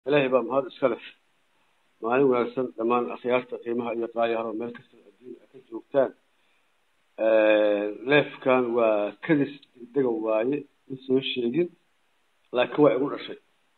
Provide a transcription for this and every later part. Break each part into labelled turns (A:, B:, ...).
A: ilaahay baa mahad iska leh maalin wanaagsan dhammaan akhyaarta qiimaha iyo qaayaharo meel kasta adduunya ka joogtaan leefkan waa kadis degdega waaye ma soo sheegin laakiin waa igu dhashay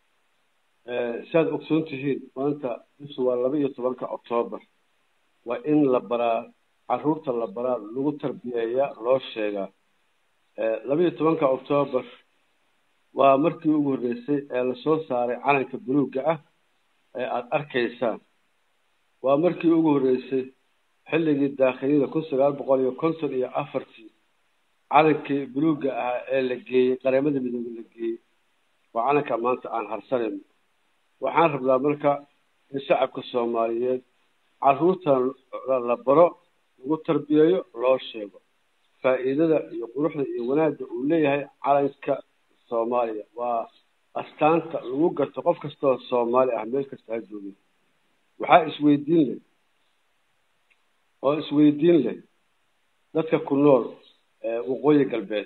A: siaad ogsoon tihiin maanta bisu waa laba iyo tobanka octoobar waa in la baraa caruurta la baraa lagu tarbiyeeyaa loo sheegaa laba iyo tobanka octoobar waa markii ugu horreysay ee lasoo saaray calanka buluugga ah ee aada arkaysaan waa markii ugu horreysay xilligii daakhiliyada kun sagaal boqol iyo konton iyo afartii calankii buluugga ahaa ee la geeyey qareemada midoobe la geeyey waa calanka maanta aan harsanayno waxaan rabnaa marka in shacabka soomaaliyeed caruurtan la baro lagu tarbiyeeyo loo sheego faa'iidada iyo quruxda iyo wanaagga uu leeyahay calanka soomaaliya waa astaanta lagu garto qof kastaoo soomaali ah meel kasta ha joogin waxaa isweydiin leh oo isweydiin leh dadka ku nool waqooyi galbeed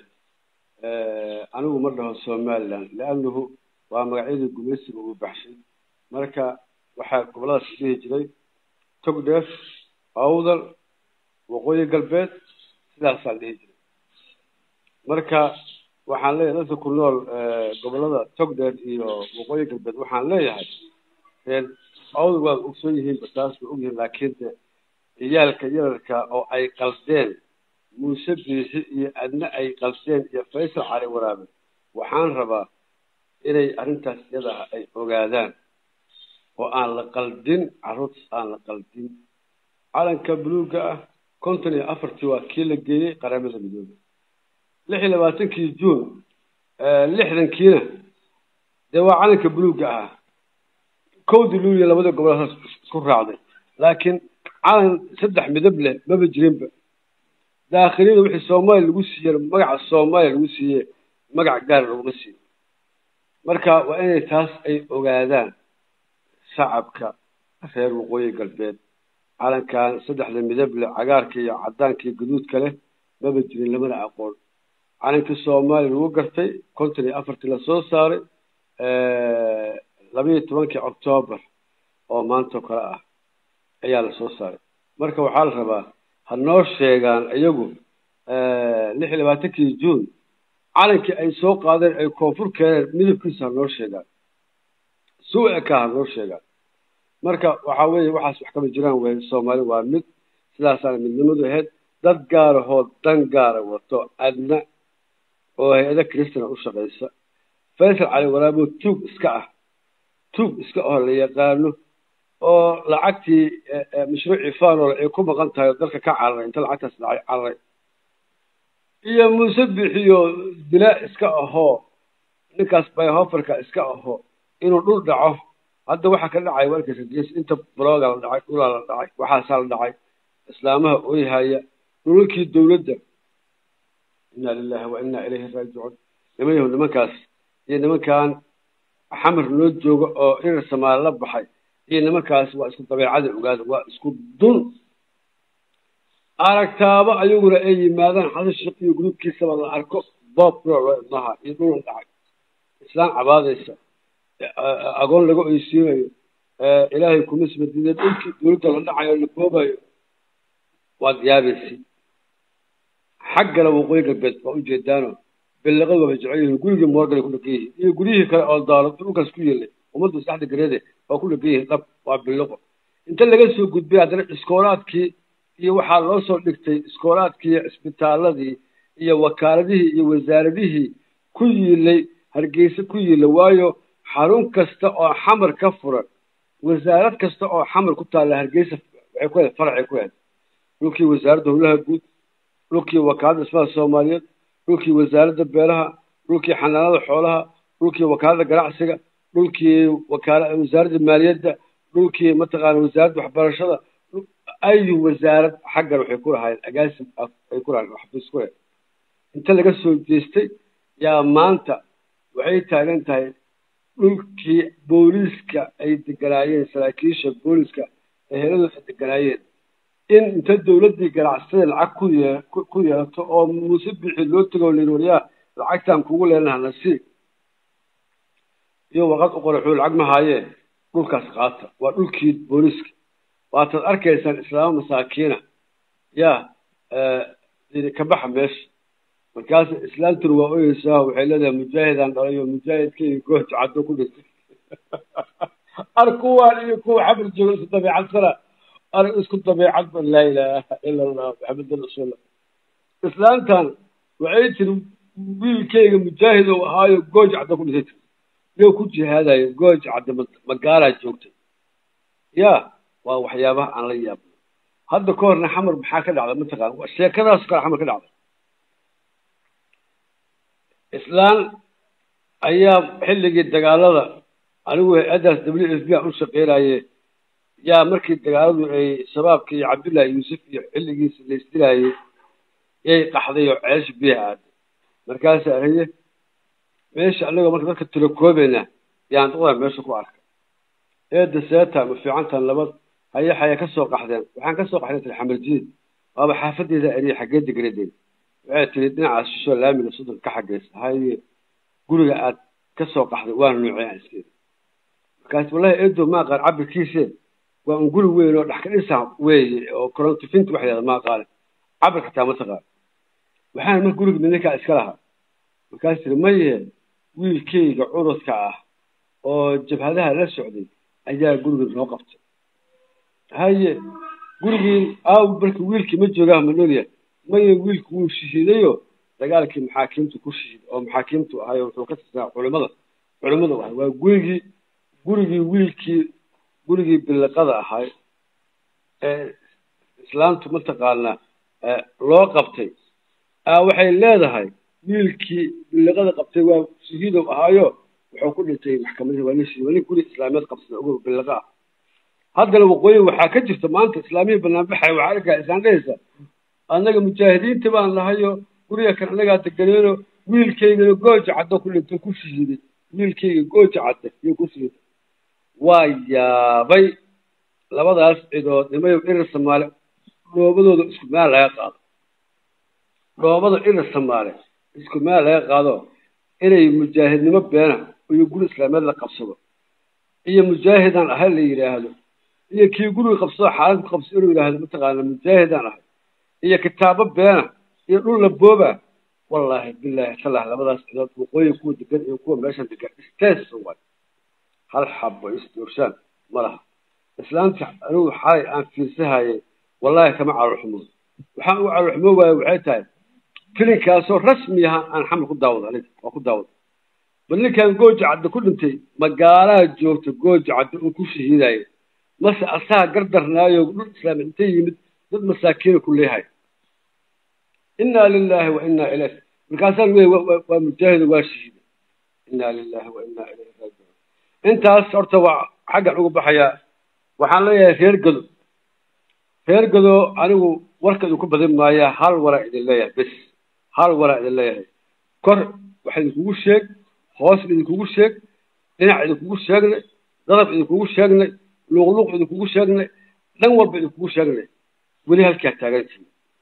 A: anigu ma dhaho somaliland liannahu waa magacyadii gumaysiga uu baxshay marka waxaa gobolladaas dhihi jiray togdheer awdal waqooyi galbeed sidaasaa dhihi jiray marka waxaan leeyahay dadka ku nool gobollada togdheer iyo waqooyi galbeed waxaan leeyahay reer awdal waad ogsoon yihiinba taas way ogyihiin laakiin de ciyaalka yararka oo ay qaldeen muuse biixi iyo adna ay qaldeen iyo faysal cali waraabe waxaan rabaa inay arrintaas iyada ah ay ogaadaan oo aan la qaldin carruurtaas aan la qaldin calanka buluugga ah konton iyo afartii waa kii la geeyey qaramada midoobe lix iyo labaatankii juun lixdankiina dee waa calanka buluugga ahaa kowdii luuliya labada gobolaas isku raacday laakiin calan saddex midab leh maba jirinba daakhiliyada wixii soomaaliya lagu siiye magaca soomaaliya lagu siiye magac gaar laguma siiyo marka waa inay taas ay ogaadaan shacabka reer waqooyi galbeed calankan saddexda midab leh cagaarka iyo cadaanka iyo gaduudka leh maba jirin lamana aqoon calankii soomaaliya lagu gartay konton iyo afartii lasoo saaray laba iyo tobankii octoobar oo maantao kale ah ayaa lasoo saaray marka waxaa la rabaa ha noo sheegaan iyagu lix iyo labaatankii juun calankii ay soo qaadeen ay koonfur keeneen midabkiisa ha noo sheegaan suucika ha noo sheegaan marka waxaa weeye waxaas wax kama jiraan wey soomaali waa mid sidaasaana midnimadu ahayd dad gaarahoo dan gaara wato adna oo hay-ada christana u shaqaysa faysal cali waraabo tuug iska ah tuug iska oo la yaqaano oo lacagtii mashruucii fanol ay ku maqan tahay oo dalka ka cararay inta lacagtaas dhacay cararay iyo muuse bixiyo dilaa iska ahoo ninkaas byhoferka iska ahoo inuu dhul dhaco hadda waxaa ka dhacay warkaysa ges inta blooga la dhacay dhulaa la dhacay waxaasaa la dhacay islaamaha oyhaya dhulalkii dawladda inna lilahi wa inna ilayhi raajicuun niman yahu nimankaas iyo nimankan xamar noo jooga oo irar samaali la baxay iyo nimankaas waa isku dabeecada ogaada waa isku dun aragtaaba ayaguna ay yimaadaan xasan sheekh iyo gudubkiisaba la arko boob maha iyo dhul dhacay islaan cabaadaysa agoon laga oysiinayo ilaahay kuma sibadiideen dhulkii dawladda la dhacayo la boobayo waad yaabaysi xaggana waqooyi galbeed waa ujeedaano billaqada waaba jecel yihiin gurigii moorgale ku dhagan yihiin iyo guryihii kale oo daalo dhulkaas ku yeelay ummadda saxda gareede waa ku dhagan yihiin dhab waa billaqo inta laga soo gudbay haddana iskoolaadkii iyo waxaa loo soo dhigtay iskoolaadkii iyo cisbitaaladii iyo wakaaladihii iyo wasaaradihii ku yiilay hargeysa ku yiilay waayo xarun kasta oo xamar ka furan wasaarad kasta oo xamar ku taalla hargeysa waxay ku ahayd faracay ku ahayd dhulkii wasaaradda howlaha guud dhulkii wakaaladda dhismaha soomaaliyeed dhulkii wasaaradda beelaha dhulkii xanaanada xoolaha dhulkii wakaaladda ganacsiga dhulkii wakaala wasaaradda maaliyadda dhulkii mataqaana wasaaradda waxbarashada ayu wasaarad xaggan waxay ku lahaayeen agaasim ay ku lahayen xafiis ku leh inta laga soo jeestay yaa maanta waxay taagan tahay dhulkii booliiska ay deganaayeen saraakiisha booliiska eheladu ay deganaayeen in inta dawladdii ganacsatada lacag ku yee ku yeelato oo muuse bixi loo tego layidhi waryaa lacagtaan kugu leenaha nasiib iyo warqad u qoray xuu lacag ma haayee dhulkaas qaata waa dhulkii booliska waataad arkaysaan islaamo masaakiina yaa ka baxa meesha markaas islaantuna waa oyeysaa waxay leedahay mujaahidaan dhalayo mujaahidkeyga gooja caddo ku dhintay ar kuwaan iyo kuwa xamar jooga isku dabeecad sana ar isku dabeecad ba laa ilaaha ila allah maxamedan rasuullah islaantan waxay tiri wiilkeyga mujaahid ou ahaayo gooja caddo ku dhintay yo ku jihaadayo gooja cadde magaalaa joogtay ya waa waxyaabaha aan la yaabno hadda ka horna xamar maxaa ka dhacda mataqaan sheekadaas kale xamar ka dhacda islaan ayaa xilligii dagaalada anigu hay-addaas w s b aan u shaqeynaye yaa markii dagaaladu ay shabaabka iyo cabdullahi yuusuf iyo xilligiisa la isdilaayey yay qaxday oo ceesh biyaha aaday markaasaa haye meesha anagoo marka dadka tilakoobayna yaan duqda meesha ku arkay eedda seeta ma fiicantan labad haye xaya ka soo qaxdeen waxaan ka soo qaxday tiri xamarjiid waaba xaafadeeda eriya xaggee degradeen waxay tiri dhinacaas shisho laamiga soddon ka xageysa haye guriga aad ka soo qaxday waana noocey aan iskeeda markaas wallahi eedo ma aqaan cabirkiise waa un guri weyn oo dhex ka dhisa weeye oo korontifinti wax yahda ma aqaane cabirka taa ma taqaan waxaana marka guriga midninkaa iska lahaa markaas tiri maye wiilkeyga cududka ah oo jabhadaha la socday ayaa guriga noo qabtay haye gurigii aaw marka wiilkii ma joogaa ma noolya maye wiilku wuu shahiidayo dagaalkii maxaakiimtu ku shahiid oo maxaakiimtu ahay wuxuu ka tirsanaa culimada culimada ahay waa gurigii gurigii wiilkii gurigii biliqada ahay ee islaamtu mataqaanaa loo qabtay waxay leedahay wiilkii biliqada qabtay waa shahiidow ahaayo wuxuu ku dhintay maxkamadii waa nin waa nin guri islaamiyeed qabsada ogow biliqa ah haddana waqooyi waxaa ka jirta maanta islaamiyii banaanbaxay waxaa arkaa islaan dhehaysa annaga mujaahidiinta baan nahayo guriga kan annagaa deganeeno wiilkaygana gooja caddo ku dhintay ku shahiiday wiilkayga gooja cadde iyo ku shahiiday waa yaabay labadaas cidood nimayo irir samaale dhoobadooda isku meel laga qaado dhoobada irir samaale isku meel laga qaado inay mujaahidnimo beena iyo guri islaameed la qabsado iyo mujaahidaan ahay la yidhaahdo iyo kii guriga qabsado xaalad ku qabsado inuu yidhaahdo mataqaana mujaahidaan ahay iyo kitaabo beena iyo dhul la booba wallaahi bilaahi talah labadaas cidood waqooyi kuwa degan iyo kuwa meeshan degan istees waay hal xabo isdoorshaan ma laha islaamta anigu xalay aan fiirsahayay wallaahi kama calolxumo waxaan ugu calolxumo waaye waxay tahay filinkaasoo rasmi aha aan xamar ku daawado aniga waa ku daawada bal ninkan gooja cadde ku dhintay magaalaha joogta gooja cadde uu ku shahiidayo mase asaga gardarnaayo dhul islaami inta yimid dad masaakiina ku leeyahay inaa lilahi wa inaa ilayh markaasaan wey waa mujaahido waa shahiida inaa lilahi wa inaa ilayhi raajicuun intaas horta waa xaggan ugu baxayaa waxaan leeyahay reer gado reer gado anigu warka idinku badin maaya hal waraa idin leeyahay bes hal waraa idin leeyahay kor waxa idinkugu sheeg hoos idinkugu sheeg dhinac idinkugu sheegnay dadab idinkugu sheegnay luuqluuq idinkugu sheegnay dhan walba idinkugu sheegnay weli halkaa taagantii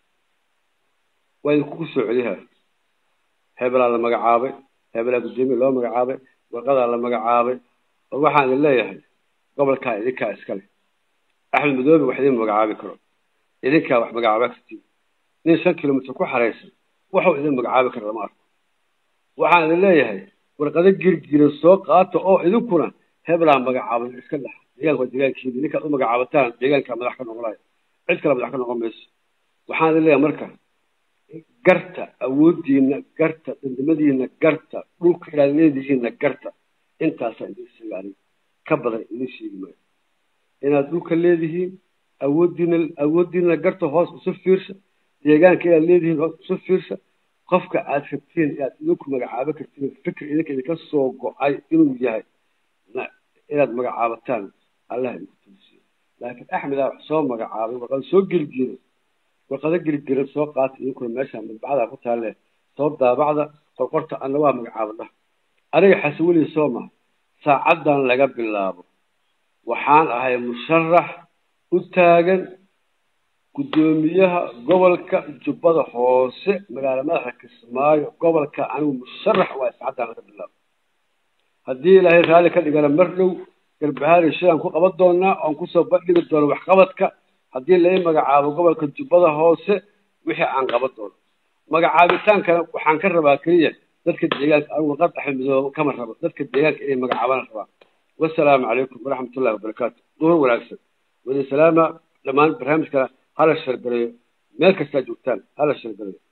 A: waa idinkugu soo celihaa hebelaa la magacaabay hebelaa guddoomiye loo magacaabay warqadaa la magacaabay war waxaan idin leeyahay gobolkaa idinkaa iskale axmed madoobe wax idin magacaabi karo idinkaa wax magacaaba kartiin nin shan kilomitr ku xaraysan waxuu idin magacaabi kara lama arko waxaan idin leeyahay warqado girgira soo qaata oo idinkuna hebelaa magacaaban iska dhex deegaanka waa deegaankiina ninkaad u magacaabataan deegaankaa madax ka noqonayo cid kale madax ka noqon mayso waxaan idin leeyahay marka garta awooddiina garta dandamadiina garta dhulka inaad leedihiinna garta intaasaa idin sheega aniga ka badan idin sheegi maayo inaad dhulka leedihiin awooddiina awooddiina garta hoos isu fiirsa deegaanka inaad leedihiin hoos isu fiirsa qofka aad rabtiin inaad idinku magacaabo kartiin fikir idinka idinka soo go-ay inuu yahay inaad magacaabataan allah idinku tulsiyo laakiin axmedaa wax soo magacaabay warqada soo gelgiray warqado gelgiran soo qaata idinkuna meeshaan madbacada ku taalle soo daabacda qorqorta anna waa magacaabadha aniga xasaweli soo maha saacaddan laga bilaabo waxaan ahay musharax u taagan guddoomiyaha gobolka jubbada hoose magaalo madaxa kismaayo gobolka anigu musharax waa saacaddan laga bilaabo haddii ilaahay raalli ka dhigana mar dhow garbahaari shayaan ku qaban doonaa oon kusoo bandhigi doono waxqabadka haddii lai magacaabo gobolka jubbada hoose wixii aan qaban doono magacaabitaankana waxaan ka rabaa keliya dadka deegaanka anigu qad axmedooba kama rabo dadka deegaanka inay magacaabana rabaa wasalaamu calaykum waraxmatullahi wabarakaatu duhur wanaagsan wada salaama dhammaan barnaamijkana hala shargareeyo meel kastaa joogtaan hala shargareeyo